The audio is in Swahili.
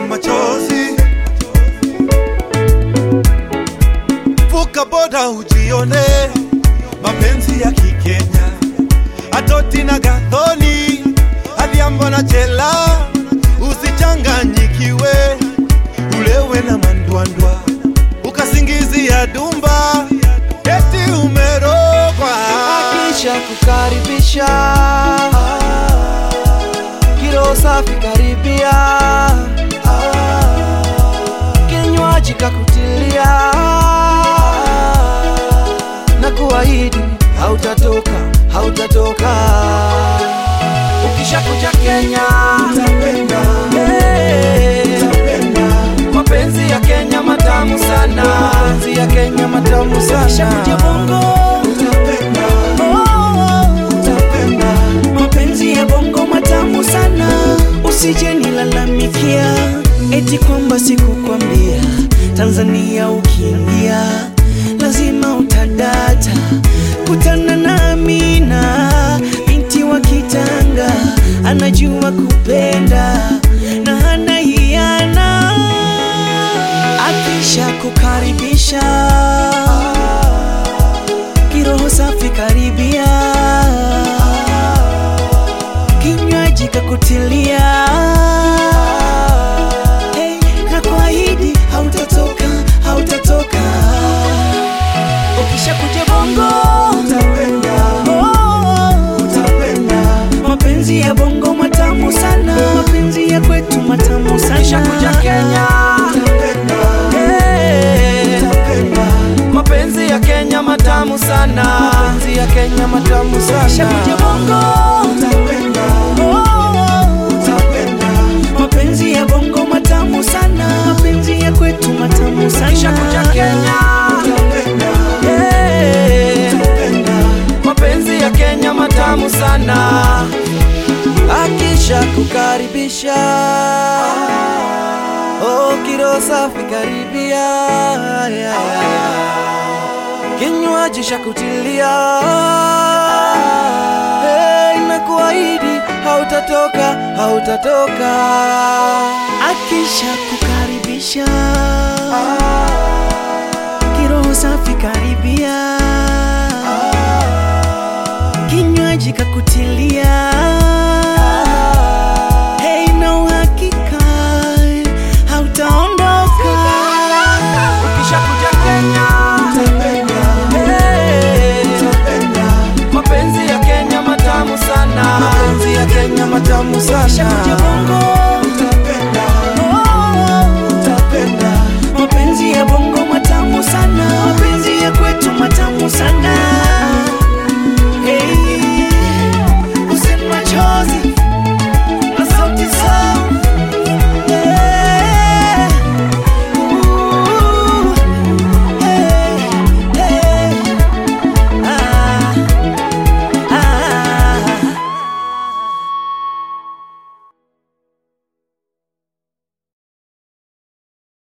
machozi. Vuka boda ujione mapenzi ya Kikenya, Atoti na Gathoni, Adhiambo na Chela, usichanganyikiwe, ulewe na mandwandwa, ukasingizia dumba, eti umerogwa. Akisha kukaribisha kilo safi karibia, kinywaji kakutilia na kuahidi hautatoka, hautatoka. Ukishakuja Kenya Utapenda, Eh, mapenzi ya Kenya matamu sana, mapenzi ya Kenya matamu sana. Ukishakuja Bongo utapenda, utapenda. mapenzi ya bongo matamu sana, usije nilalamikia eti kwamba sikukwambia. Tanzania ukiingia lazima utadata, kutana na Amina binti wa Kitanga, anajua kupenda na hana hiana, akisha kukaribisha kiroho safi karibia kinywaji kakutilia hey, na kuahidi hautatoka hautatoka ukishakuja bongo Utapenda, oh, utapenda. mapenzi ya bongo matamu sana mapenzi ya kwetu matamu sana kishakuja kenya hey, mapenzi ya kenya matamu sana mapenzi ya kenya matamu sana kishakuja bongo mapenzi ya bongo matamu sana mapenzi ya kwetu matamu sana kishakuja kenya Eh, mapenzi ya kenya matamu sana akisha kukaribisha oh, kiro safi karibia kinywaji shakutilia hey, na kuahidi hautatoka hautatoka akisha kukaribisha kiroho safi karibia kinywaji kakutilia hey, na uhakika hautaondoka ukishakuja kenya hey, mapenzi ya kenya matamu sana mapenzi ya kenya matamu sana ukishakuja bongo mapenzi ya bongo matamu sana mapenzi ya kwetu matamu sana